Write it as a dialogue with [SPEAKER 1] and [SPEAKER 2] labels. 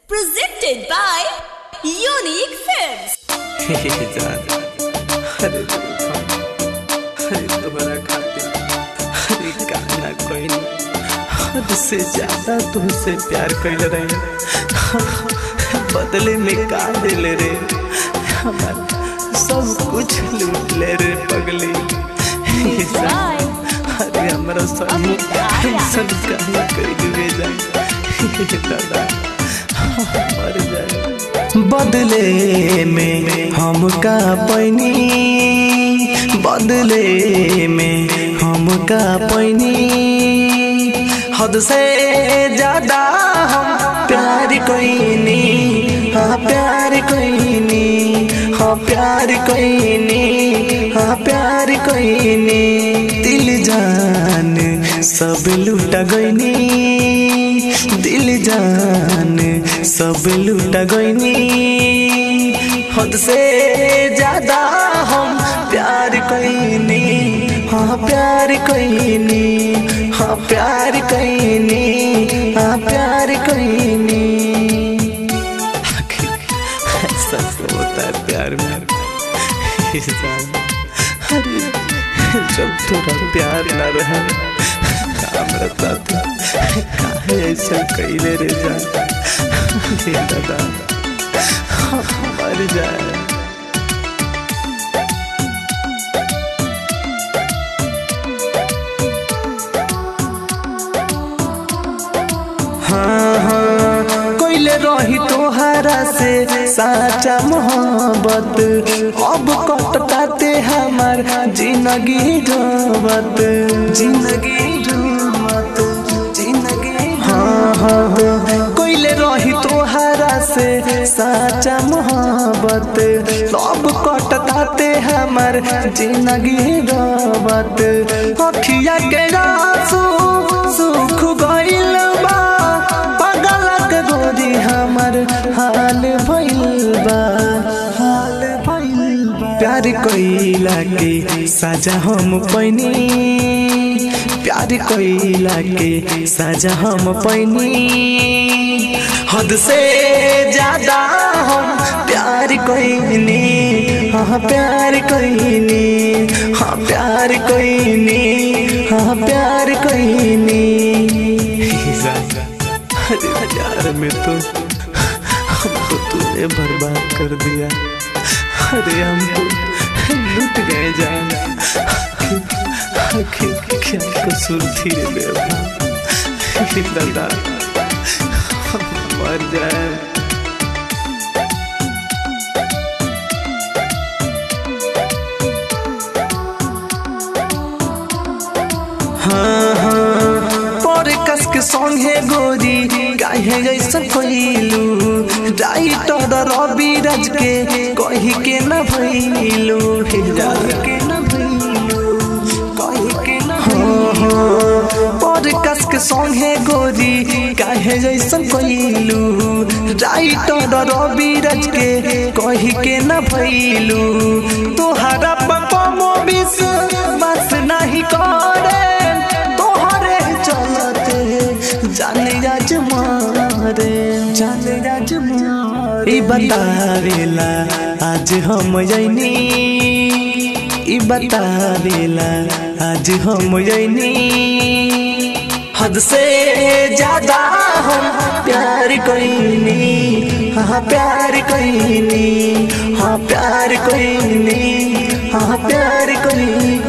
[SPEAKER 1] Presented by Unique Films.
[SPEAKER 2] जान अरे देखा, अरे तुम्हारा खातिर अरे गाना कोई नहीं हद से ज्यादा तुमसे प्यार कर रहे बदले में का दिल रे हमारा सब कुछ लूट ले रे पगली हे जान, अरे हमारा सब सब कहीं कर दिए जाए हे दादा मर जाए बदले में हम का पैनी बदले में हम का पैनी हद से ज्यादा हम प्यार कोईनी हाँ प्यार कोईनी हाँ प्यार कोईनी हाँ प्यार कोईनी दिल जान सब लुटा गईनी दिल जान सब लुटा गईनी हद से ज्यादा हम प्यार कईनी हाँ प्यार कईनी हाँ प्यार कईनी हाँ प्यार कईनी ऐसा तो होता है प्यार में इंसान अरे जब थोड़ा प्यार ना रहे काम रहता था काहे ऐसा कैले रे जाता हे दादा मर जाए हाँ हाँ कोइले रही तोहरा से साचा मोहब्बत अब कटताते हमार जिंदगी डोबत जिंदगी डोबत जिंदगी हाँ हाँ हाँ कोइले रही तोहरा से साचा मोहब्बत अब कटताते हमार जिंदगी डोबत अखिया के आंसू सुख गइल बा पगलक गोरी हमर हाल भइल बा हाल भइल बा प्यार कइला के साजा हम पैनी प्यार कइला के साजा हम पैनी हद से ज्यादा हम प्यार कइनी हाँ प्यार कइनी हाँ प्यार कइनी हाँ प्यार कइनी अरे प्यार में तो हमको तूने बर्बाद कर दिया अरे हम तो लुट गए जान आखिर क्या कसूर थी रे बेवफा दादा हम मर जाए हाँ हाँ पर कस के संगे गोरी काहे जैसा कोइलू राइटर रवि राज के कही के न भइलू हिजा के न भइलू कही के न हाँ हाँ पर कस के संगे गोरी काहे जैसा कोइलू राइटर रवि राज के कही के न भइलू तोहरा पपमो विष बस नहीं करे तोहरे चलते जाने आज मारे जाने आज मारे ई बतावेला आज हम जैनी ई बतावेला आज हम जैनी हद से ज्यादा हम प्यार कईनी हाँ प्यार कईनी हाँ प्यार कईनी हाँ प्यार कईनी